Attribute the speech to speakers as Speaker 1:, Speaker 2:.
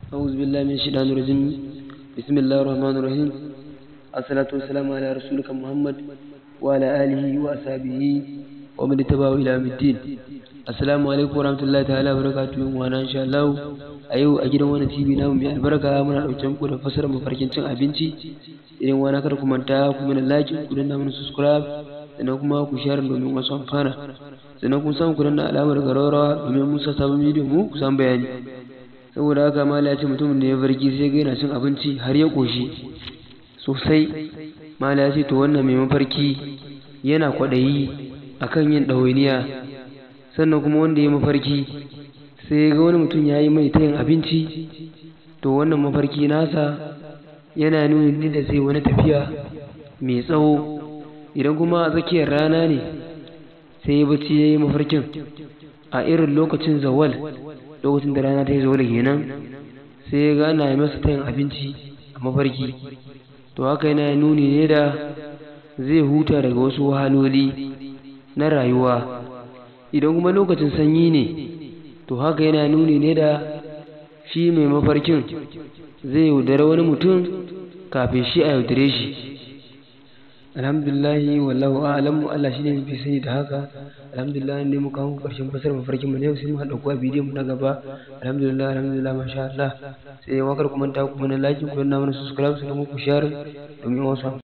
Speaker 1: أعوذ بالله من الشيطان الرجيم بسم الله الرحمن الرحيم الصلاة والسلام على رسولك محمد وعلى آله وأصحابه ومن اتبعه إلى يوم الدين السلام عليكم ورحمة الله تعالى وبركاته وأنا إن شاء الله a yau a gidan wani tv namu mai albarka muna ɗauke muku da fasarar mafarkin cin abinci idan wani kar ku manta ku mana like ku danna mana subscribe sannan kuma ku share domin wasu amfana sannan kun samu ku danna alamar garaurawa domin mun sa sabon bidiyo mu ku san bayani saboda haka mala ya ce mutumin da ya barki sai ga yana cin abinci har ya koshi sosai mala ya ce to wannan mai mafarki yana kwaɗayi akan yin ɗawainiya sannan kuma wanda ya mafarki sai ga wani mutum ya yi mai tayin abinci to wannan mafarki nasa yana nuni da zai wani tafiya mai tsawo idan kuma a tsakiyar rana ne sai bacci ya yi mafarkin a irin lokacin zawal lokacin da rana ta yi zawal kenan sai ya gana masa tayin abinci a mafarki to haka yana nuni ne da zai huta daga wasu wahaloli na rayuwa idan kuma lokacin sanyi ne to haka yana nuni ne da shi mai mafarkin zai yaudare wani mutum kafin shi a yaudare shi alhamdulillahi wallahu a'lamu Allah shine mai sani da haka alhamdulillah ne muka kawo karshen fasar mafarkin mu ne sai mu haɗa kuwa bidiyon mu na gaba alhamdulillah alhamdulillah masha Allah sai wakar kuma ta kuma na like ku na mana subscribe sai mu ku share domin wasu